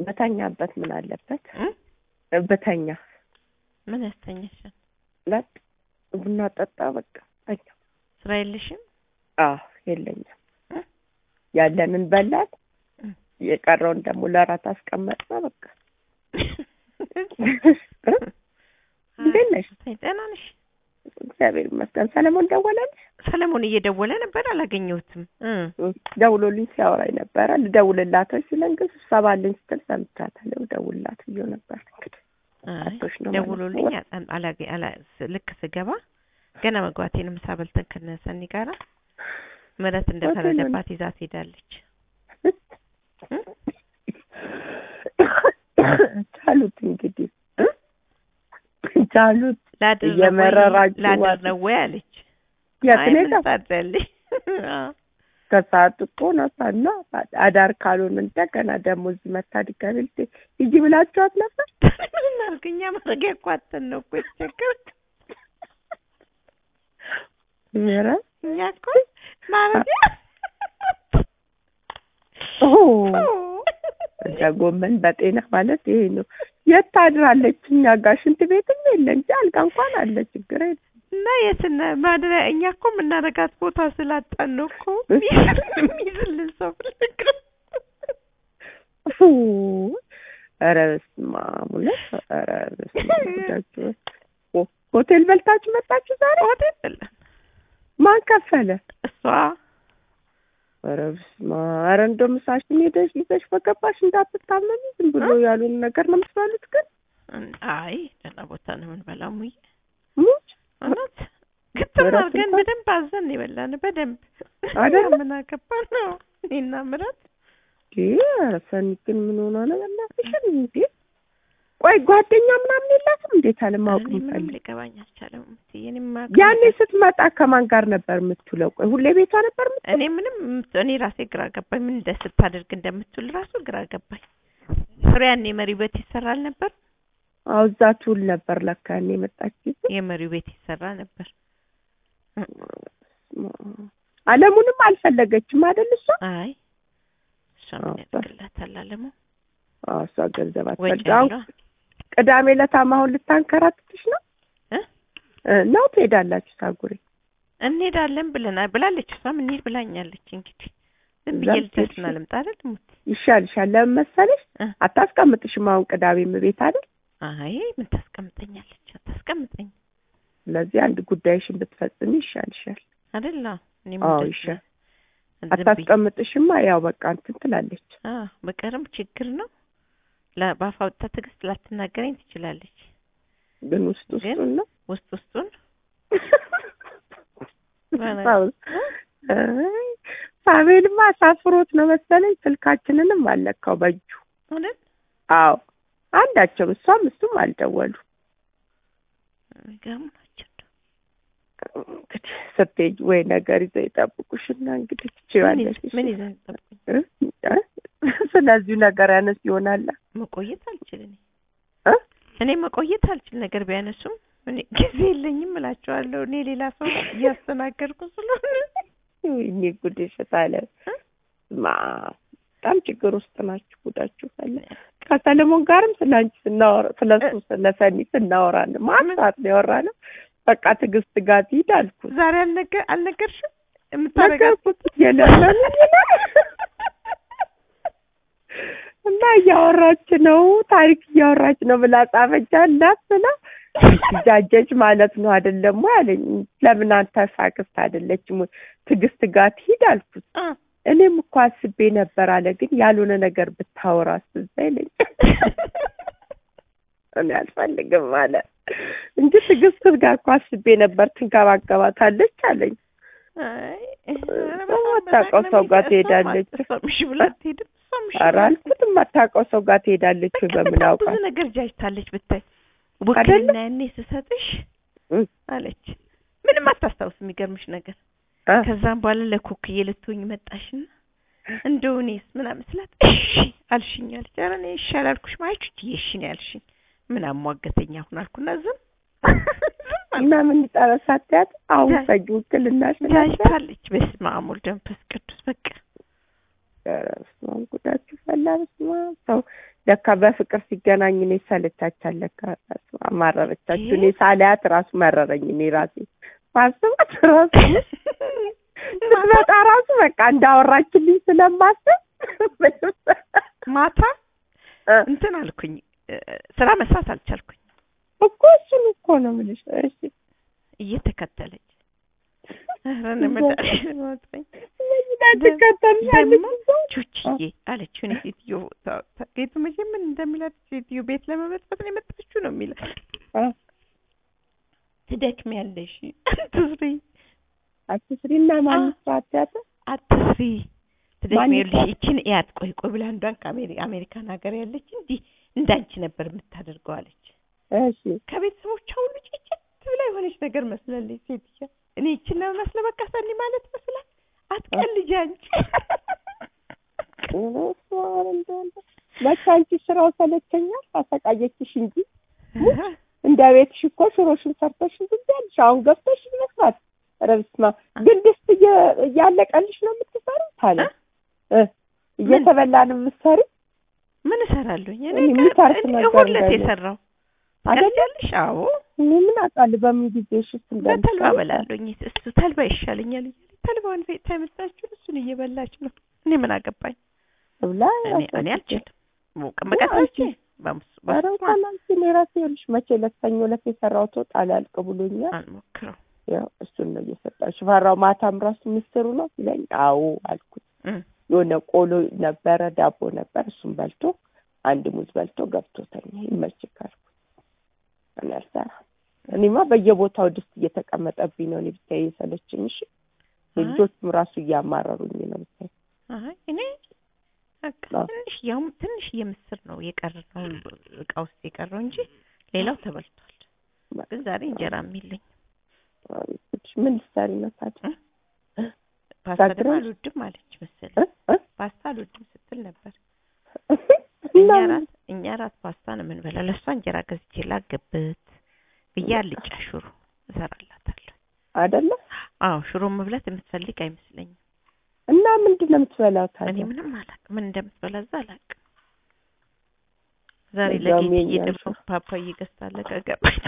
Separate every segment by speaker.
Speaker 1: በተኛበት ምን አለበት
Speaker 2: እ?
Speaker 1: በተኛ
Speaker 2: ምን ያስተኛሻል?
Speaker 1: ለጥ ቡና ጠጣ በቃ ተኛ
Speaker 2: ስራ የለሽም?
Speaker 1: አዎ የለኝም
Speaker 2: እ?
Speaker 1: ያለንን በላን
Speaker 2: እ?
Speaker 1: የቀረውን ደግሞ ለራት አስቀመጥና በቃ እ? እንዴት ነሽ?
Speaker 2: ደህና ነሽ?
Speaker 1: እግዚአብሔር ይመስገን ሰለሞን ደወለልሽ
Speaker 2: ሰለሞን እየደወለ ነበር አላገኘሁትም። እ
Speaker 1: ደውሎልኝ ሲያወራኝ ነበረ ልደውልላት ሲለን ግን ስብሰባ አለኝ ስትል ሰምቻታለሁ ደውልላት ብዬው ነበር እንግዲህ
Speaker 2: አይ
Speaker 1: አቶሽ ነው ማለት ነው።
Speaker 2: ደውሎልኝ አጣን- አላገ አላ ስ- ልክ ስገባ ገና መግባቴ ነው። ምሳ በልተን ከነሰኒ ጋራ ምረት እንደፈረደባት ይዛት ሄዳለች። እ?
Speaker 1: ቻሉት እንግዲህ እ? ቻሉት
Speaker 2: ላድር ነው ወይ
Speaker 1: እየመረራችሁ
Speaker 2: ላድር
Speaker 1: ዋጥ-
Speaker 2: ነው ወይ አለች።
Speaker 1: የት
Speaker 2: አይ
Speaker 1: ነው
Speaker 2: ምን
Speaker 1: የጠፋ-
Speaker 2: ታድሪያለሽ?
Speaker 1: ከሰዓት እኮ ነሳና አዳር ካልሆን እንደገና ደግሞ እዚህ መታ ድጋሜ ልት ሂጂ ብላችኋት ነበር
Speaker 2: ምን እናድርግ እኛ ማድረጊያ እኮ አጥተን ነው እኮ የተቸገርን።
Speaker 1: ኧረ
Speaker 2: እኛ እኮ ማድረጊያ
Speaker 1: ኦ እንደ ጎመን በጤና ማለት ይሄ ነው። የት ታድራለች? እኛ ጋር ሽንት ቤትም የለ እንጂ አልጋ እንኳን አለ። ችግር የለም።
Speaker 2: እና የስነ ማድሪያ እኛ እኮ የምናረጋት ቦታ ስላጣን ነው እኮ የሚይዝልን ሰው ፍለግን።
Speaker 1: ፉ ኧረ በስመ አብ እውነት ኧረ በስመ አብ ጉዳችሁ። ሆ- ሆቴል በልታችሁ መጣችሁ ዛሬ?
Speaker 2: ሆቴል የለም
Speaker 1: ማን ከፈለ?
Speaker 2: እሷ
Speaker 1: ኧረ በስመ አብ ኧረ እንደው ምሳሽን ሄደሽ ይዘሽ በገባሽ እንዳትታመሚ ዝም ብሎ ያሉን ነገር ነው የምትበሉት ግን
Speaker 2: አይ ደህና ቦታ ነው የምንበላው ሙዬ
Speaker 1: ሙች
Speaker 2: እውነት ግጥም
Speaker 1: ምረት
Speaker 2: አድርገን
Speaker 1: እንኳን-
Speaker 2: በደንብ አዘን የበላን በደንብ
Speaker 1: አይደለ?
Speaker 2: ምን አገባን ነው እኔና ምረት
Speaker 1: ኧረ ሰኒ ግን ምን ሆና ነው በእናትሽን እንዴ? ቆይ ጓደኛ ምናምን የላትም እንዴት አለማወቅ
Speaker 2: እኔ ምንም
Speaker 1: ምፈልግ
Speaker 2: ሊገባኝ አልቻለም እምትይ እኔ ማ-
Speaker 1: ያኔ ስትመጣ ከማን ጋር ነበር የምትውለው? ቆይ ሁሌ ቤቷ ነበር የምትውለው?
Speaker 2: እኔ ምንም እኔ ራሴ ግራ ገባኝ ምን እንደ ስታደርግ እንደምትውል ራሱ ግራ ገባኝ ፍሬ ያኔ መሪ ቤት ይሰራል ነበር
Speaker 1: አዎ እዛ ትውል ነበር ለካ ያኔ የመጣች ጊዜ።
Speaker 2: የመሪው ቤት ይሰራ ነበር
Speaker 1: አለሙንም አልፈለገችም አይደል እሷ?
Speaker 2: አይ እሷ ምን ያደርግላታል አለሙ
Speaker 1: አዎ እሷ ገንዘብ
Speaker 2: ወጪ
Speaker 1: አትፈልግ። አሁን
Speaker 2: ብሏ
Speaker 1: ቅዳሜ ዕለታም አሁን ልታንከራትትሽ ነው
Speaker 2: እ?
Speaker 1: እ፣ ነው ትሄዳላችሁ ሳጉሬ?
Speaker 2: እንሄዳለን ብለናል ብላለች እሷም እንሂድ ብላኛለች እንግዲህ ዝም ብዬ
Speaker 1: እዛም
Speaker 2: ልደርስና
Speaker 1: ትሄድሽ?
Speaker 2: ልምጣ አይደል ሙት
Speaker 1: ይሻልሻል። ለምን መሰለሽ
Speaker 2: እ?
Speaker 1: አታስቀምጥሽም አሁን ቅዳሜም ቤት አይደል?
Speaker 2: አይ ምን ታስቀምጠኛለች አታስቀምጠኝ
Speaker 1: ስለዚህ አንድ ጉዳይሽን ብትፈጽሚ ይሻልሻል።
Speaker 2: አይደል አዎ እኔም
Speaker 1: አዎ
Speaker 2: እንደዚህ
Speaker 1: ይሻል።
Speaker 2: ዝም ብዬ
Speaker 1: አታስቀምጥሽማ ያው በቃ እንትን ትላለች።
Speaker 2: አዎ በቀርም ችግር ነው ለ- በአፍ አውጥታ ትዕግስት ላትናገረኝ ትችላለች
Speaker 1: ግን ውስጥ
Speaker 2: ግን
Speaker 1: ውስጡን ነው
Speaker 2: ውስጥ ውስጡን
Speaker 1: አይ፣ ሳቤልማ አሳፍሮት ነው መሰለኝ ስልካችንንም አልነካው በእጁ።
Speaker 2: አይደል
Speaker 1: አዎ አንዳቸውም እሷም እሱም አልደወሉ።
Speaker 2: የሚገርሙ ናቸው
Speaker 1: እንግዲህ ስትሄጂ ወይ ነገር ይዘው ይጠብቁሽና እንግዲህ ትችያለሽ።
Speaker 2: ምን- ምን ይዘን ጠብቁኝ
Speaker 1: እ? እ? ስለዚሁ ነገር ያነስ ይሆናል።
Speaker 2: መቆየት አልችል እኔ
Speaker 1: እ?
Speaker 2: እኔ መቆየት አልችል ነገር ቢያነሱም እኔ ጊዜ የለኝም እላቸዋለሁ እኔ ሌላ ሰው እያስተናገድኩ ስለሆነ
Speaker 1: ወይኔ ጉድሽ ታለ
Speaker 2: እ?
Speaker 1: ማ በጣም ችግር ውስጥ ናችሁ። ጉዳችሁ ፈለ ከሰለሞን ጋርም ስለ አንቺ ስናወራ ስለ እሱ ስለ ሰኒ ስናወራ ነው ማን ሰዓት ነው ያወራነው። በቃ ትዕግስት ጋር ትሂድ አልኩት
Speaker 2: ዛሬ አልነገ አልነገርሽም የምታረጋት
Speaker 1: ነገርኩት የለመን እና እያወራች ነው ታሪክ እያወራች ነው ብላ ጻፈች አላት ብላ ጃጀች ማለት ነው አይደለም ወይ አለኝ። ለምን አንተ ሳክስት አይደለችም ወይ ትዕግስት ጋር ትሂድ አልኩት።
Speaker 2: አ
Speaker 1: እኔም እኮ አስቤ ነበር አለ። ግን ያልሆነ ነገር ብታወራ አስዛ ይለኝ እኔ አልፈልግም አለ እንጂ ትዕግስት ጋር እኮ አስቤ ነበር ትንከባከባታለች አለኝ።
Speaker 2: አይ
Speaker 1: የማታውቀው ሰው ጋር ትሄዳለች።
Speaker 2: እሷም እሺ ብላ አትሄድም። እሷም እሺ
Speaker 1: ኧረ
Speaker 2: ብላ
Speaker 1: አልኩት የማታውቀው ሰው ጋር ትሄዳለች ወይ
Speaker 2: በቃ
Speaker 1: በምን
Speaker 2: በጣም
Speaker 1: አውቃ
Speaker 2: ብዙ ነገር ጃጅታለች ብታይ
Speaker 1: አይደለ?
Speaker 2: ውክልና ያኔ ስሰጥሽ
Speaker 1: እም።
Speaker 2: አለች ምንም አታስታውስ የሚገርምሽ ነገር
Speaker 1: አ?
Speaker 2: ከዛም በኋላ ለኩክዬ ልትሆኝ መጣሽና እንደው እኔስ ምናምን ስላት እሺ አልሽኝ አለች ኧረ እኔ እሺ አላልኩሽም አይቹት እሺ ነው ያልሽኝ ምን አሟገተኛ አሁን አልኩና ዝም
Speaker 1: እና ምን ጠበሳትያት አሁን
Speaker 2: ጃጅ-
Speaker 1: ፈጅ ውክልና ስላለ
Speaker 2: ጃጅታለች በስመ አብ ወልድ መንፈስ ቅዱስ በቃ
Speaker 1: ኧረ በስመ አብ ጉዳችሁ ፈላ። በስመ አብ ሰው ለካ በፍቅር ሲገናኝ እኔ ሰለቻቻል ለካ ራሱ አማረረቻችሁ። እኔ ሳላያት ራሱ መረረኝ። እኔ ራሴ ማስባት ራሱ ስትመጣ ራሱ በቃ እንዳወራችልኝ ስለማስብ
Speaker 2: ማታ እንትን አልኩኝ እ፣ ስራ መስራት አልቻልኩኝ።
Speaker 1: እኮ እሱን እኮ ነው የምልሽ። እሺ
Speaker 2: እየተከተለች ኧረ እኔ መድኃኒዓለም አውጣኝ።
Speaker 1: ትከተልሻለች
Speaker 2: ደግሞ ቹችዬ አለችው። እኔ ሴትዮ ታ- ታ- ጌቱ መቼም ምን እንደሚላት ሴትዮ ቤት ለመበጥበጥ ነው የመጣችው ነው የሚላት። ትደክሚያለሽ፣ አትስሪ፣
Speaker 1: አትስሪና ማን ስራት
Speaker 2: አትስሪ፣ ትደክሚያለሽ።
Speaker 1: ማን
Speaker 2: ይችን እያት ቆይ ቆይ ብላ አንዷን ከአሜሪካን ሀገር ያለች እንዲህ እንዳንቺ ነበር የምታደርገው አለች።
Speaker 1: እሺ
Speaker 2: ከቤተሰቦቿ ሁሉ ጭጭት ብላ የሆነች ነገር መስላለች ሴትዮ። እኔ ይችን ነው መስለ በቃ ሰኒ ማለት መስላል። አትቀልጂ አንቺ
Speaker 1: መቼ አንቺ ስራው ሰለቸኛል አሰቃየችሽ እንጂ እንደ ቤትሽ እኮ ሽሮሽን ሰርተሽ ዝም ያልሽ አሁን ገብተሽ መስራት ኧረ በስመ አብ ግን ድስት እየ- እያለቀልሽ ነው የምትሰሪው ታለ እ እየተበላ ነው የምትሰሪው
Speaker 2: ምን እሰራለሁኝ እኔ
Speaker 1: እኔ የሚተርፍ
Speaker 2: እኔ
Speaker 1: ነገር
Speaker 2: ሁለት
Speaker 1: እንዳለ።
Speaker 2: የሰራው
Speaker 1: አይደለ?
Speaker 2: ታውቂያለሽ? አዎ
Speaker 1: እኔ ምን አውቃለሁ በምን ጊዜሽ ውስጥ
Speaker 2: በተልባ
Speaker 1: እንደምትሰሪ
Speaker 2: በላለሁኝ። እሱ ተልባ ይሻለኛል እያለ ተልባውን ቤት ታመጣችሁ እሱን እየበላች ነው። እኔ ምን አገባኝ?
Speaker 1: ብላ
Speaker 2: እኔ እኔ አልችልም። ሞቅ መቀጣች
Speaker 1: አንቺ- ኧረ እንኳን አንቺ እኔ ራሴ ይኸውልሽ መቼ ዕለት ሰኞ ዕለት የሰራሁት ወጥ አላልቅ ብሎኛል።
Speaker 2: አልሞክረው
Speaker 1: ያው እሱን ነው እየሰጣሽ ፈራው። ማታም ራሱ ምስሩ ነው ሲለኝ አዎ አልኩት። የሆነ ቆሎ ነበረ ዳቦ ነበር፣ እሱን በልቶ አንድ ሙዝ በልቶ ገብቶተኛ ይመችክ አልኩት። እኔ አልሰራም። እኔማ በየቦታው ድስት እየተቀመጠብኝ ነው። እኔ ብታይ የሰለችኝ። እሺ ልጆቹም ራሱ እያማረሩኝ ነው ብታይ።
Speaker 2: አይ እኔ በቃ
Speaker 1: አዎ።
Speaker 2: ትንሽ ያውም ትንሽ የምስር ነው የቀረው እቃ ውስጥ የቀረው እንጂ ሌላው ተበልቷል። ግን ዛሬ እንጀራ የሚለኝ
Speaker 1: ምን ልትሰሪ ነው ታዲያ?
Speaker 2: ፓስታ ደግሞ
Speaker 1: ጋግረሽ?
Speaker 2: አልወድም አለች መሰለኝ።
Speaker 1: እ? እ?
Speaker 2: ፓስታ አልወድም ስትል ነበር።
Speaker 1: እና
Speaker 2: እኛ
Speaker 1: ምን-
Speaker 2: ራት እኛ ራት ፓስታ ነው የምንበላው። ለእሷ እንጀራ ገዝቼ ላገብት ብዬ አልጫ ሽሮ እሰራላታለሁ።
Speaker 1: አይደለ
Speaker 2: አዎ ሽሮ መብላት የምትፈልግ አይመስለኝም።
Speaker 1: እና ምንድን ነው የምትበላው
Speaker 2: እኔ
Speaker 1: ታዲያ?
Speaker 2: ምንም አላውቅም፣ ምን እንደምትበላ እዛ አላውቅም። ዛሬ
Speaker 1: እዛውም
Speaker 2: ለጌትዬ
Speaker 1: የእኛን
Speaker 2: ደግሞ ፓፓዬ ገዝታለ ከገባች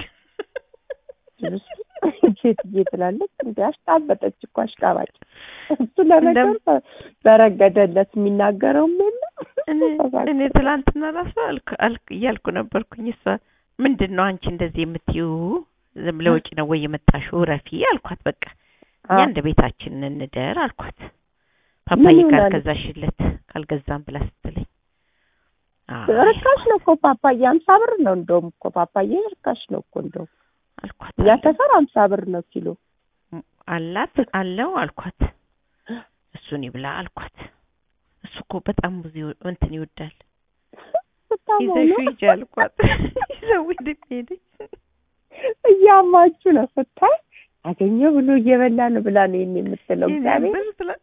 Speaker 1: ሴትዬ ትላለች እንዲ አሽቃበጠች እኮ አሽቃባጭ። እሱ ለነገሩ በረገደለት የሚናገረውም የለም።
Speaker 2: እኔ እኔ ትላንትና ራሱ አልኩ አልኩ እያልኩ ነበርኩኝ። እሷ ምንድን ነው አንቺ እንደዚህ የምትይው ዝም ለውጭ ነው ወይ የመጣሽው? ረፊ አልኳት። በቃ እኛ እንደ ቤታችን እንደር አልኳት። ፓፓዬ
Speaker 1: ምን ይሆናል?
Speaker 2: ካልገዛሽለት ካልገዛም ብላ ስትለኝ አይ
Speaker 1: ርካሽ ነው እኮ ፓፓዬ፣ አምሳ ብር ነው እንደውም እኮ ፓፓዬ ርካሽ ነው እኮ እንደውም
Speaker 2: አልኳት።
Speaker 1: እኛ ሰፈር አምሳ ብር ነው ኪሎ።
Speaker 2: አላት አለው አልኳት። እሱን ይብላ አልኳት። እሱ እኮ በጣም ብዙ ይወ- እንትን ይወዳል።
Speaker 1: ስታማ
Speaker 2: ይዘሹ
Speaker 1: ነው
Speaker 2: ሂጂ አልኳት። ይዘው ሂድ ሄደች።
Speaker 1: እያማችሁ ነው ስታይ አገኘ ብሎ እየበላ ነው ብላ ነው ይሄን የምትለው።
Speaker 2: ይሄን
Speaker 1: እግዚአብሔር
Speaker 2: ብር ትላ-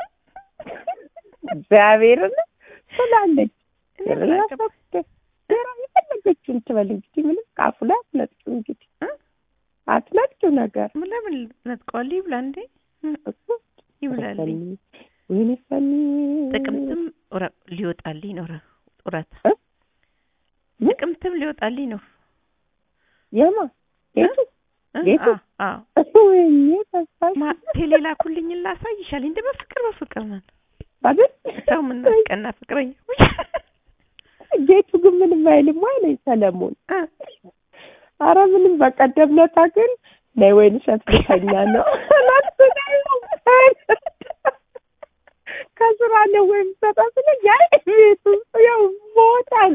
Speaker 1: እግዚአብሔርን ትላለች።
Speaker 2: እኔ ምን አገባኝ?
Speaker 1: የፈለገችውን ትበል እንግዲህ ምንም ከአፉ ላይ አትነጥቂው እንግዲህ
Speaker 2: እ?
Speaker 1: አትነጥቂው ነገር
Speaker 2: ምን ለምን ነጥቀዋል? ይብላ እንዴ
Speaker 1: እሱ
Speaker 2: ይብላልኝ።
Speaker 1: ወይኔ ሰኒ
Speaker 2: ጥቅምትም ረ- ሊወጣልኝ ነው ረ- ጡረታ
Speaker 1: እ? ምን?
Speaker 2: ጥቅምትም ሊወጣልኝ ነው
Speaker 1: የማ ጌቱ
Speaker 2: እ?
Speaker 1: ጌቱ?
Speaker 2: አዎ አዎ።
Speaker 1: ወይኔ ተስፋሽ
Speaker 2: ማ- ቴሌ ላኩልኝ ላሳይሻል። እንደ በፍቅር በፍቅር ነን።
Speaker 1: አይደል
Speaker 2: ሰው ምናስቀና ፍቅረኛ
Speaker 1: ጌቱ ግን ምንም አይልም አለኝ ሰለሞን
Speaker 2: እ?
Speaker 1: አረ ምንም በቀደም ለታ ግን ነይ ወይን እሸት ልተኛ ነው ከስራ ነው ወይም ሰጣ ስለ ያይ ቤት ውስጥ ያው ሞታል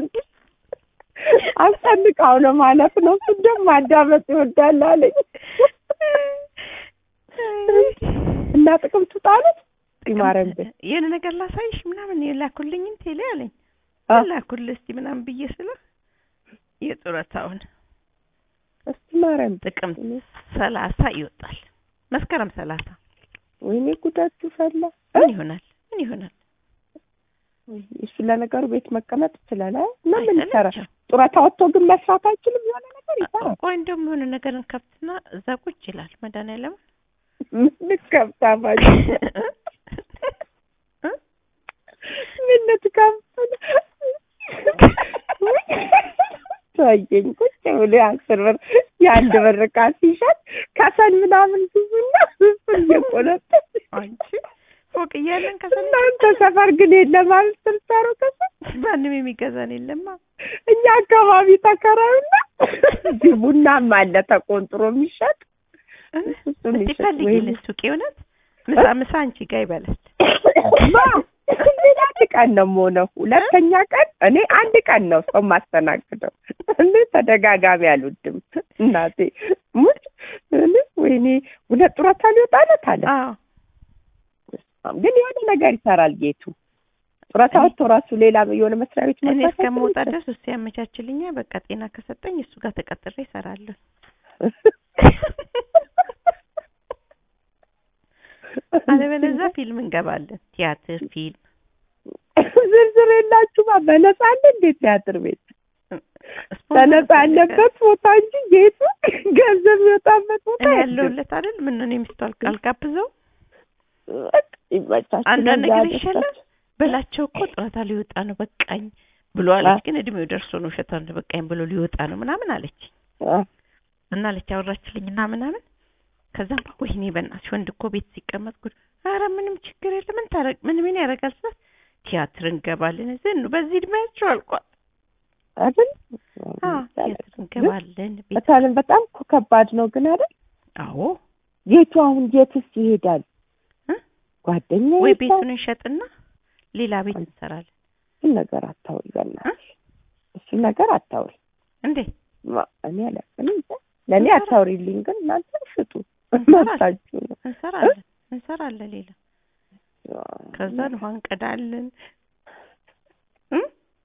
Speaker 1: አስጨንቃው ነው ማለት ነው። እሱ ደግሞ ማዳመጥ ይወዳል አለኝ እና ጥቅምት ጣሉት ይማረን ቤት
Speaker 2: የሆነ ነገር ላሳይሽ ምናምን የላኩልኝን ቴሌ አለኝ
Speaker 1: አ?
Speaker 2: ላኩልህ እስቲ ምናምን ብዬ ስለ የጡረታውን
Speaker 1: እስቲ ማረን ቤት
Speaker 2: ጥቅምት ሰላሳ ይወጣል። መስከረም ሰላሳ
Speaker 1: ወይኔ ጉዳችሁ ፈላ
Speaker 2: ምን ይሆናል? ምን ይሆናል?
Speaker 1: እሱ ለነገሩ ቤት መቀመጥ ይችላል አ? እና ምን ይሰራል?
Speaker 2: አይሰለችም?
Speaker 1: ጡረታ ወጥቶ ግን መስራት አይችልም። የሆነ ነገር ይሰራል።
Speaker 2: ቆይ እንደውም የሆነ ነገር እንከፍትና እዛ ቁጭ ይላል። መድኃኒዓለም
Speaker 1: ምን ከብታ ባጅ ምን ልትከፍት አየኝ ቁጭ ብሎ የአስር ብር የአንድ ብር ዕቃ ሲሸጥ ከሰል ምናምን ግዙና እሱን እየቆነጠጥ
Speaker 2: አንቺ ፎቅ እያለን ከሰል
Speaker 1: እናንተ ሰፈር ግን የለም ማለት ስልጠሩ ከሰል
Speaker 2: ማንም የሚገዛን የለማ።
Speaker 1: እኛ አካባቢ ተከራዩና እዚህ ቡናም አለ ተቆንጥሮ የሚሸጥ እሱን
Speaker 2: እስቲ
Speaker 1: ይሸጥ
Speaker 2: ፈልጊልን ሱቅ እውነት ምሳ ምሳ አንቺ ጋር ይበላል።
Speaker 1: ማ ሌላ አንድ ቀን ነው የምሆነው። ሁለተኛ ቀን እኔ አንድ ቀን ነው ሰው ማስተናግደው። እኔ ተደጋጋሚ አልወድም እናቴ ሙት እኔ ወይኔ ሁለት ጡረታ ሊወጣለት አለ።
Speaker 2: አዎ
Speaker 1: ግን የሆነ ነገር ይሰራል ጌቱ። ጡረታ ወጥቶ ራሱ ሌላ የሆነ መስሪያ ቤት
Speaker 2: እኔ
Speaker 1: መስራት
Speaker 2: እስከምወጣ
Speaker 1: አይችልም?
Speaker 2: ድረስ እሱ ያመቻችልኛል። በቃ ጤና ከሰጠኝ እሱ ጋር ተቀጥሬ እሰራለሁ። አለበለዚያ ፊልም እንገባለን። ቲያትር፣ ፊልም
Speaker 1: ዝርዝር የላችሁማ። በነፃ አለ እንዴት ቲያትር ቤት
Speaker 2: ስፖንሰር
Speaker 1: በነፃ ያለበት ቦታ እንጂ ጌቱ ገንዘብ የሚወጣበት ቦታ
Speaker 2: እኔ
Speaker 1: የለም።
Speaker 2: ያለሁለት አይደል? ምን ነው እኔ ሚስቱ አልጋ- አልጋብዘው
Speaker 1: በቃ ይመቻችሁ።
Speaker 2: አንዳንድ
Speaker 1: ለዛ
Speaker 2: ነገር
Speaker 1: ደስታችሁ።
Speaker 2: ይሻላል በላቸው እኮ ጡረታ ሊወጣ ነው በቃኝ ብሎ አለች። ግን እድሜው ደርሶ ነው ውሸቷን በቃኝ ብሎ ሊወጣ ነው ምናምን አለች
Speaker 1: አ
Speaker 2: እና አለች አወራችልኝ እና ምናምን ከዛም በ- ወይኔ በእናትሽ ወንድ እኮ ቤት ሲቀመጥ ጉድ ኧረ ምንም ችግር የለም ምን ታረግ ምን ምን ያደርጋል ስላት ቲያትር እንገባለን ዝም በዚህ እድሜያቸው አልቋል
Speaker 1: አይደል?
Speaker 2: አዎ ቲያትር እንገባለን ቤት
Speaker 1: በጣም በጣም እኮ ከባድ ነው ግን አይደል?
Speaker 2: አዎ
Speaker 1: ጌቱ አሁን የትስ ይሄዳል?
Speaker 2: እ?
Speaker 1: ጓደኛ
Speaker 2: ወይ
Speaker 1: ይሄዳል?
Speaker 2: ቤቱን እንሸጥና ሌላ ቤት እንሰራለን
Speaker 1: እሱን ነገር አታውሪ በእናትሽ። እሱን ነገር አታውሪ።
Speaker 2: እንዴ
Speaker 1: ማ- እኔ አላውቅም እንጃ። ለእኔ
Speaker 2: እንሰራ-
Speaker 1: አታውሪልኝ ግን እናንተ ሽጡ
Speaker 2: እንሰራለን።
Speaker 1: መብታችሁ ነው።
Speaker 2: እንሰራለን እንሰራለን ሌላ ከዛ ውሃ እንቀዳለን እ?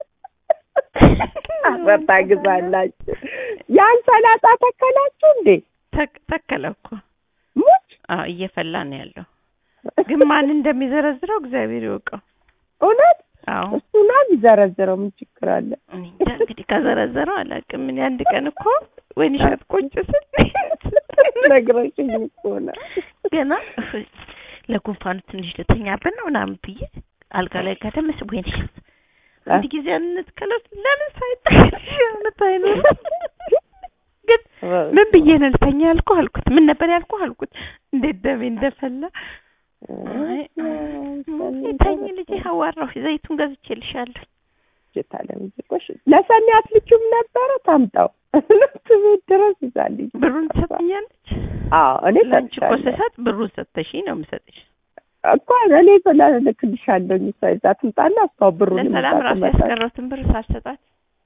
Speaker 1: አፈርታ ግዛላችሁ። ያን ሰላጣ ተከላችሁ እንዴ?
Speaker 2: ተክ- ተከለ እኮ
Speaker 1: ሙች
Speaker 2: አዎ እየፈላ ነው ያለው ግን ማን እንደሚዘረዝረው እግዚአብሔር ይወቀው
Speaker 1: እውነት
Speaker 2: አዎ
Speaker 1: እሱ ነው የሚዘረዝረው። ምን ችግር አለ?
Speaker 2: እኔ እንጃ እንግዲህ ከዘረዘረው አላውቅም እኔ አንድ ቀን እኮ ወይን እሸት ቁጭ ስል
Speaker 1: ነግረሽኝ እኮ ነው።
Speaker 2: ገና እፍ፣ ለጉንፋኑ ትንሽ ልተኛበት ነው ምናምን ብዬ አልጋ ላይ ጋደም ስል ወይን እሸት አንድ ጊዜ እንትከለው ለምን ሳይጠቅሽ አመት አይኖር ግን ምን ብዬ ነው ልተኛ ያልኩህ አልኩት ምን ነበር ያልኩህ አልኩት እንዴት ደሜ እንደፈላ አይ፣ ተኝ ልጄ አዋራሁ ዘይቱን ገዝቼልሻለሁ
Speaker 1: ጀታለምዝቆሽ ለሰኔ አትልኪውም ነበረ ታምጣው ትቤት ድረስ ይዛልኝ።
Speaker 2: ብሩን ትሰጥኛለች
Speaker 1: አዎ እኔ
Speaker 2: ለአንቺ እኮ
Speaker 1: ሰጥሻለሁ
Speaker 2: ስሰጥ ብሩን ሰጥተሽኝ ነው የምሰጥሽ
Speaker 1: እኮ እኔ እልክልሻለሁ። እሷ ይዛ ትምጣና እሷ ብሩን
Speaker 2: ለሰላም
Speaker 1: ይዛ
Speaker 2: ራሱ
Speaker 1: ትመጣለች።
Speaker 2: ያስቀረውትን ብር ሳልሰጣት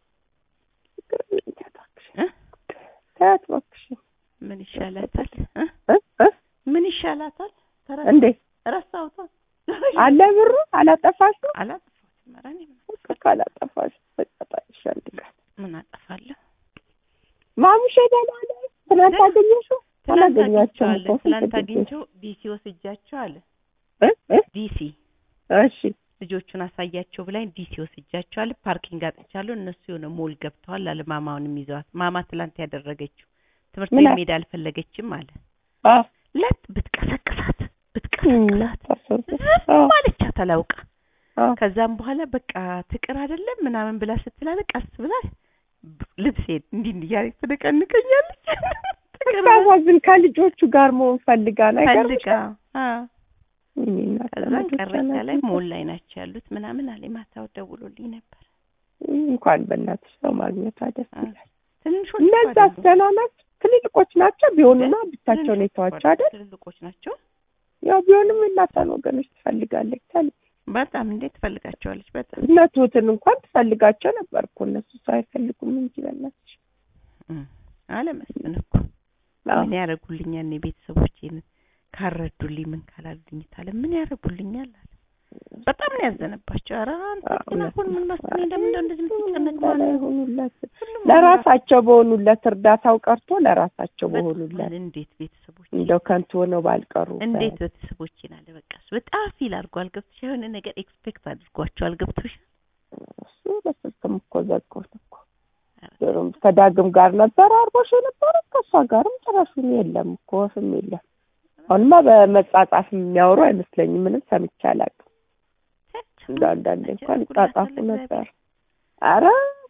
Speaker 2: እ?
Speaker 1: ተያት እባክሽ
Speaker 2: ምን ይሻላታል እ?
Speaker 1: እ? እ?
Speaker 2: ምን ይሻላታል ተረ-
Speaker 1: እንዴ
Speaker 2: ረሳሁታ
Speaker 1: አለ ብሩ አላጠፋሽም?
Speaker 2: አላጠፋሁትም ኧረ እኔ ምን-
Speaker 1: በቃ ካላጠፋሽ በቃጣሽ አንድ ቀን
Speaker 2: ምን አጠፋለሁ
Speaker 1: ማሙሼ ደህና ነህ? ትናንት
Speaker 2: ደህና።
Speaker 1: አገኘሽው?
Speaker 2: ትናንት
Speaker 1: አላገኛቸውም
Speaker 2: አግኝቼዋለሁ
Speaker 1: እኮ
Speaker 2: ትናንት
Speaker 1: ስንት ጊዜ?
Speaker 2: አግኝቼው ዲሲ ወስጃቸው አለ
Speaker 1: እ? እ?
Speaker 2: ዲሲ
Speaker 1: እሺ
Speaker 2: ልጆቹን አሳያቸው ብላኝ ዲሲ ወስጃቸዋል ፓርኪንግ አጥቻለሁ እነሱ የሆነ ሞል ገብተዋል አለ ማማውንም ይዘዋት ማማ ትላንት ያደረገችው ትምህርት
Speaker 1: ምን
Speaker 2: ቤት
Speaker 1: አለ?
Speaker 2: መሄድ አልፈለገችም አለ
Speaker 1: አዎ
Speaker 2: ለት ብትቀሰቅሳት ብትቀሰቅሳት
Speaker 1: አዎ
Speaker 2: ዝም አለቻት አላውቃ
Speaker 1: አዎ
Speaker 2: ከዛም በኋላ በቃ ትቅር አይደለም ምናምን ብላ ስትላለ ቀስ ብላ ልብሴን እንዲህ እንዲህ እያለች ትነቀንቀኛለች ትቅር
Speaker 1: ስታሳዝን ከልጆቹ ጋር መሆን ፈልጋ ነገር
Speaker 2: ፈልጋ አዎ ከዛን ቀረቻ ላይ ሞል ላይ ናቸው ያሉት ምናምን አለ ማታው ደውሎልኝ ነበር
Speaker 1: እንኳን በእናትሽ ሰው ማግኘቷ ደስ
Speaker 2: አ-
Speaker 1: ይላል።
Speaker 2: ትንሾች
Speaker 1: እነዛ ደህና ናቸው፣ ትልልቆች ናቸው። ቢሆኑና ብቻቸውን የተዋቸው አይደል?
Speaker 2: ትልልቆች ናቸው
Speaker 1: ያው ቢሆንም እናቷን ወገኖች ትፈልጋለች። ታል
Speaker 2: በጣም እንዴት ትፈልጋቸዋለች በጣም
Speaker 1: እነቱትን እንኳን ትፈልጋቸው ነበር እኮ እነሱ ሰው አይፈልጉም እንጂ በእናትሽ
Speaker 2: እም፣ አለ መስፍን እኮ
Speaker 1: አዎ።
Speaker 2: ምን ያደርጉልኛል እኔ ቤተሰቦቼን ካረዱልኝ ምን ካላሉልኝ ታለ ምን ያደርጉልኛል አለ በጣም ነው ያዘነባቸው ኧረ አንተ
Speaker 1: አዎ፣
Speaker 2: ግን አሁን ምን መስሎኝ ለምን እንደው እንደዚህ የምትጨነቅ
Speaker 1: በላይ
Speaker 2: ማለት ነው
Speaker 1: ሆኑለት
Speaker 2: ሁሉም
Speaker 1: ለራሳቸው በሆኑለት እርዳታው ቀርቶ ለራሳቸው
Speaker 2: በጣም
Speaker 1: በሆኑለት
Speaker 2: እንዴት ቤተሰቦች
Speaker 1: እንደው ከንቱ ሆነው ባልቀሩ
Speaker 2: እንዴት ቤተሰቦቼን አለ በቃ እሱ በጣም ፊል አድርጓል ገብቶሽ የሆነ ነገር ኤክስፔክት አድርጓቸዋል ገብቶሽ
Speaker 1: እሱ በስልክም እኮ ዘግቶት እኮ ዶሮም ከዳግም ጋር ነበር አርቦሽ የነበረ ከእሷ ጋርም ጭራሹን የለም እኮ ወፍም የለም። አሁንማ በመጻጻፍ የሚያወሩ አይመስለኝም። ምንም ሰምቼ አላውቅም። እንደ አንዳንዴ እንኳን ይጻጻፉ ነበር። አረ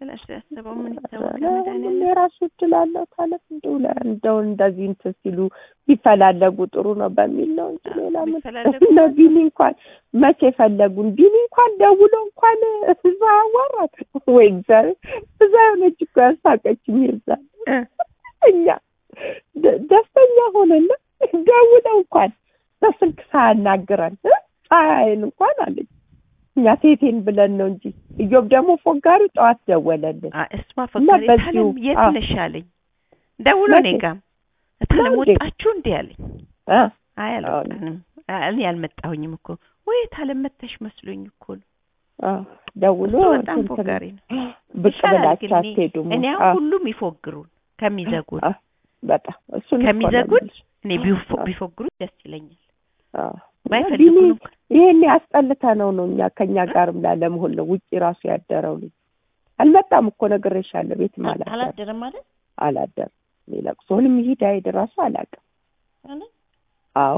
Speaker 2: ስለሱ ያስበው ምን ይታወቅ
Speaker 1: ሁሉም
Speaker 2: ለመድኃኒዓለም
Speaker 1: የራሱ እድል አለው ታለት እንደው ለ- እንደው እንደዚህ እንትን ሲሉ ቢፈላለጉ ጥሩ ነው በሚል ነው እንጂ
Speaker 2: አዎ፣
Speaker 1: ሌላ ምን
Speaker 2: ቢፈላለጉ
Speaker 1: እነ ቢኒ እንኳን መቼ ፈለጉን ቢኒ እንኳን ደውሎ እንኳን እዛ አዋራት ወይ እግዚአብሔር እዛ የሆነች እኮ ያሳቀችኝ ይዛ
Speaker 2: እ
Speaker 1: እኛ ደ- ደስተኛ ሆነና ደውለው እንኳን በስልክ ሳያናግረን እ ፀሐይን እንኳን አለች እኛ ቴቴን ብለን ነው እንጂ እዮብ ደግሞ ፎጋሪ ጠዋት ደወለልን
Speaker 2: አ እሷ ፈቃሪ
Speaker 1: በዚሁ-
Speaker 2: ታለም የት
Speaker 1: አዎ።
Speaker 2: ነሽ አለኝ ደውሎ
Speaker 1: መቼ?
Speaker 2: እኔ ጋርም ታለም
Speaker 1: እንዴ?
Speaker 2: ወጣችሁ እንዴ አለኝ
Speaker 1: እ
Speaker 2: አይ
Speaker 1: አዎ።
Speaker 2: አልወጣንም አ- እኔ አልመጣሁኝም እኮ ወይ ታለም መተሽ መስሎኝ እኮ ነው
Speaker 1: አዎ ደውሎ
Speaker 2: እሱ በጣም
Speaker 1: እንትን
Speaker 2: ፎጋሪ ነው
Speaker 1: ብቅ
Speaker 2: ይሻላል
Speaker 1: ብላችሁ
Speaker 2: ግን እኔ-
Speaker 1: አትሄዱም
Speaker 2: እኔ
Speaker 1: አዎ፣
Speaker 2: አሁን ሁሉም ይፎግሩን ከሚዘጉን
Speaker 1: አዎ፣ በጣም እሱን እኮ ነው
Speaker 2: ከሚዘጉን
Speaker 1: የምልሽ።
Speaker 2: እኔ ቢፎ-
Speaker 1: አዎ።
Speaker 2: ቢፎግሩን ደስ ይለኛል
Speaker 1: አዎ።
Speaker 2: ባይፈልጉን
Speaker 1: ቢኒ
Speaker 2: እንኳን
Speaker 1: ይሄን ያስጠልተ ነው ነው እኛ ከኛ ጋርም ላለመሆን ነው ውጪ ራሱ ያደረው ልጅ አልመጣም እኮ ነግሬሻለሁ ቤትም አላደረም
Speaker 2: አላደረም ማለት
Speaker 1: አላደረም ለቅሶንም ይሄድ አይሄድ ራሱ አላውቅም አዎ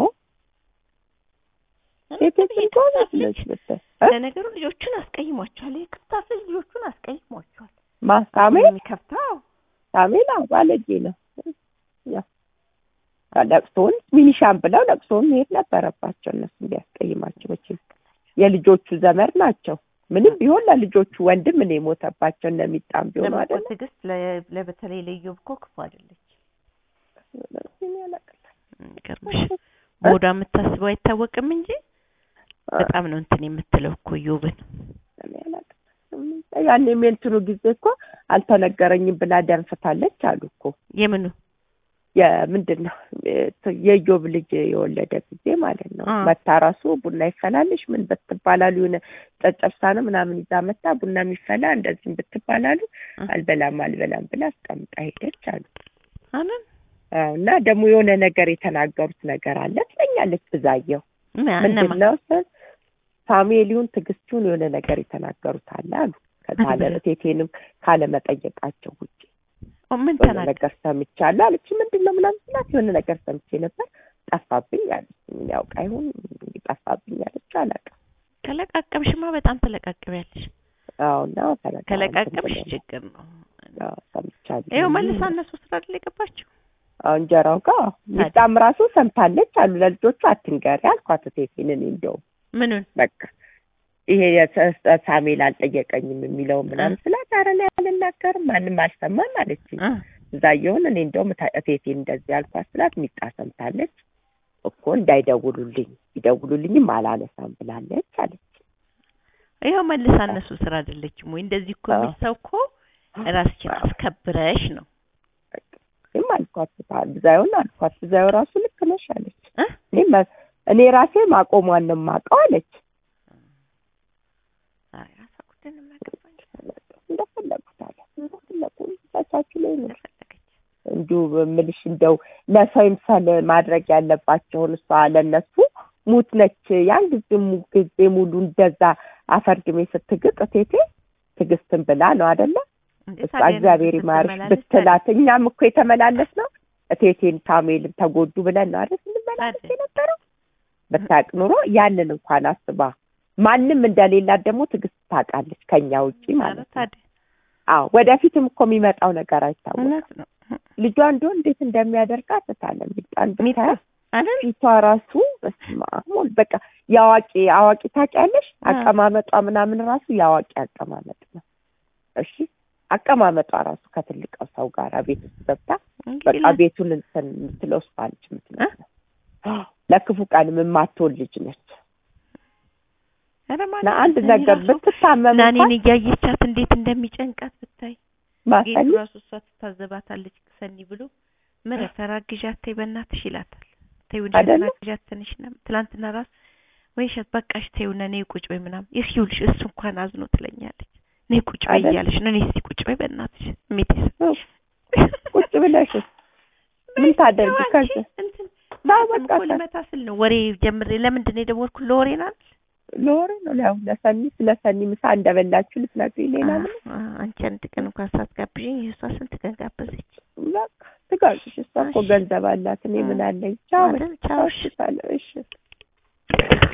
Speaker 1: ሴቶችን ጎበዝ ነች ብታይ እ?
Speaker 2: ለነገሩ ልጆቹን አስቀይሟቸዋል የክፍታፍ ልጆቹን አስቀይሟቸዋል
Speaker 1: ማሳሜ
Speaker 2: የሚከፍተው
Speaker 1: ሳሜላ ባለጌ ነው ያው ለቅሶውን ሚኒሻን ብለው ለቅሶውን መሄድ ነበረባቸው እነሱ እንዲያስቀይማቸው መቼም የልጆቹ ዘመድ ናቸው ምንም ቢሆን ለልጆቹ ወንድም እኔ የሞተባቸው እነሚጣም ቢሆኑ
Speaker 2: ደግሞ እኮ
Speaker 1: አይደለ
Speaker 2: ትዕግስት ለ- ለበተለይ ለኢዮብ እኮ ክፉ አይደለች ገርምሽ በወዷ የምታስበው አይታወቅም እንጂ በጣም ነው እንትን የምትለው እኮ ኢዮብን
Speaker 1: ያኔም የእንትኑ ጊዜ እኮ አልተነገረኝም ብላ ደንፍታለች አሉ እኮ
Speaker 2: የምኑ
Speaker 1: የምንድን ነው የኢዮብ ልጅ የወለደ ጊዜ ማለት ነው
Speaker 2: አ።
Speaker 1: መታ ራሱ ቡና ይፈላልሽ ምን ብትባላሉ የሆነ ጨጨብሳ ነው ምናምን ይዛ መታ ቡና የሚፈላ እንደዚህም ብትባላሉ
Speaker 2: አ።
Speaker 1: አልበላም አልበላም ብላ አስቀምጣ ሄደች አሉ
Speaker 2: አለን
Speaker 1: አዎ፣ እና ደግሞ የሆነ ነገር የተናገሩት ነገር አለ ትለኛለች ብዛየው ምንድን
Speaker 2: እነማ
Speaker 1: ነው ስል ሳሙኤሊውን ትዕግስቱን የሆነ ነገር የተናገሩት አለ አሉ ከዛ
Speaker 2: ምን ብለው?
Speaker 1: ቴቴንም ካለመጠየቃቸው ውጭ
Speaker 2: ምን
Speaker 1: የሆነ
Speaker 2: ተናገር
Speaker 1: ነገር ሰምቻለሁ አለች። ምንድን ነው ምናምን ስላት የሆነ ነገር ሰምቼ ነበር ጠፋብኝ አለች። ምን ያውቃ ይሁን እንግዲህ ጠፋብኝ አለች። አላውቅም።
Speaker 2: ከለቃቀምሽማ በጣም ተለቃቅሚያለሽ
Speaker 1: አዎ እና ተለቃ-
Speaker 2: ከለቃቀምሽ
Speaker 1: እንትን
Speaker 2: ችግር ነው
Speaker 1: ብለን- አዎ ሰምቻለሁ።
Speaker 2: ይኸው መልሳ እነሱ ስራ አይደል የገባችው
Speaker 1: አዎ እንጀራው ጋር ሚጣም ራሱ ሰምታለች አሉ። ለልጆቹ አትንገሪ አልኳት ቴቴን እኔ እንደውም
Speaker 2: ምኑን
Speaker 1: በቃ ይሄ የሰ- ሳሙኤል አልጠየቀኝም የሚለው ምናምን ስላት ኧረ እኔ አልናገርም ማንም አልሰማም አለችኝ።
Speaker 2: እ
Speaker 1: እዛየውን እኔ እንደውም ታ- እቴቴን እንደዚህ አልኳት ስላት ሚጣ ሰምታለች እኮ እንዳይደውሉልኝ ይደውሉልኝም አላነሳም ብላለች አለች።
Speaker 2: ይኸው መልሳ እነሱ ስራ አይደለችም ወይ እንደዚህ እኮ
Speaker 1: አዎ።
Speaker 2: የሚል ሰው እኮ ራስሽን አስከብረሽ ነው
Speaker 1: ይህም አልኳት ታ- ብዛዩን አልኳት ብዛዩ ራሱ ልክ ነሽ አለች።
Speaker 2: እ
Speaker 1: እኔ መ- እኔ ራሴ ማቆሟን ነው የማውቀው አለች።
Speaker 2: አይ ራሷ ጉዳይ ነው የሚያገባኝ
Speaker 1: እንደፈለጉት አለ እንደፈለጉ ሳቻችሁ ላይ ነው
Speaker 2: እንደፈለገች
Speaker 1: እንዲሁ ምልሽ እንደው ለሰው ይምሰል ማድረግ ያለባቸውን እሷ ለነሱ ሙት ነች። ያን ጊዜ mu- ጊዜ ሙሉ እንደዛ አፈርድሜ ስትግጥ ቴቴ ትዕግስትን ብላ ነው አይደለ?
Speaker 2: እንዴ
Speaker 1: እሷ
Speaker 2: ታዲያ
Speaker 1: እግዚአብሔር ይማርሽ
Speaker 2: ስትመላለስ
Speaker 1: ብትላት እኛም እኮ የተመላለስ ነው እቴቴን ሳሙኤልን ተጎዱ ብለን ነው አይደል ስንመላለስ
Speaker 2: ታዲያ።
Speaker 1: የነበረው። ብታውቅ ኑሮ ያንን እንኳን አስባ ማንም እንደሌላት ደግሞ ትዕግስት ታውቃለች ከኛ ውጪ
Speaker 2: ታዲያ
Speaker 1: ማለት ነው።
Speaker 2: ታዲያ
Speaker 1: አዎ ወደፊትም እኮ የሚመጣው ነገር አይታወቅም።
Speaker 2: እውነት ነው
Speaker 1: ልጇ እንደው እንዴት እንደሚያደርጋት ታለም ቢጣን
Speaker 2: ሚጣ
Speaker 1: ብታያት
Speaker 2: አይደል
Speaker 1: ፊቷ ራሱ በስመ አብ ወልድ በቃ የአዋቂ አዋቂ ታውቂያለሽ፣
Speaker 2: አ።
Speaker 1: አቀማመጧ ምናምን ራሱ የአዋቂ አቀማመጥ ነው። እሺ አቀማመጧ ራሱ ከትልቅ ሰው ጋር ቤት ውስጥ ገብታ
Speaker 2: እንግዲህ
Speaker 1: በቃ ቤቱን እንትን የምትለው እሷ ነች የምትመስለው። ለክፉ ቀንም የማትሆን ልጅ ነች
Speaker 2: ኧረ ማን
Speaker 1: እና አንድ
Speaker 2: እኔ
Speaker 1: ነገር
Speaker 2: ራሱ
Speaker 1: ብትታመም
Speaker 2: ናኔን
Speaker 1: እንኳን
Speaker 2: እያየቻት እንዴት እንደሚጨንቃት ብታይ ጌቱ
Speaker 1: ማሰኒ
Speaker 2: ራሱ እሷ ትታዘባታለች ሰኒ ብሎ ምረት ተራግዣት ተይ በእናትሽ ይላታል ተይው እንጂ
Speaker 1: አይደለ?
Speaker 2: ተራግዣት ትንሽ ነው ትላንትና ራሱ ወይ እሸት በቃሽ ተይው እና ነይ ቁጭ በይ ምናምን ይኸውልሽ እሱ እንኳን አዝኖ ትለኛለች ነይ ቁጭ በይ
Speaker 1: አይደለ?
Speaker 2: እያለሽ ነው እኔ እስኪ ቁጭ በይ በእናትሽ እሜቴ
Speaker 1: ቁጭ ብለሽ ምን ታደርጊ
Speaker 2: አንቺ
Speaker 1: ከዚህ
Speaker 2: እንትን
Speaker 1: ና
Speaker 2: ማለትም
Speaker 1: በቃ
Speaker 2: እኮ ሊመታ ስል ነው ወሬ ጀምሬ ለምንድን ነው የደወልኩት ለወሬ ናት
Speaker 1: ለወሬ ነው ያው ለሰኒ ስለ ሰኒ ምሳ እንደበላችሁ ልትነግሪኝ ሌላ ምን
Speaker 2: አንቺ አንድ ቀን እንኳን ሳትጋብዥኝ እሷ ስንት ቀን ጋበዘች
Speaker 1: በቃ ትጋጭሽ እሷ እኮ
Speaker 2: እሺ።
Speaker 1: ገንዘብ አላት እኔ ምን አለኝ ቻው
Speaker 2: አይደል? ቻው፣ እሺ።
Speaker 1: እሺ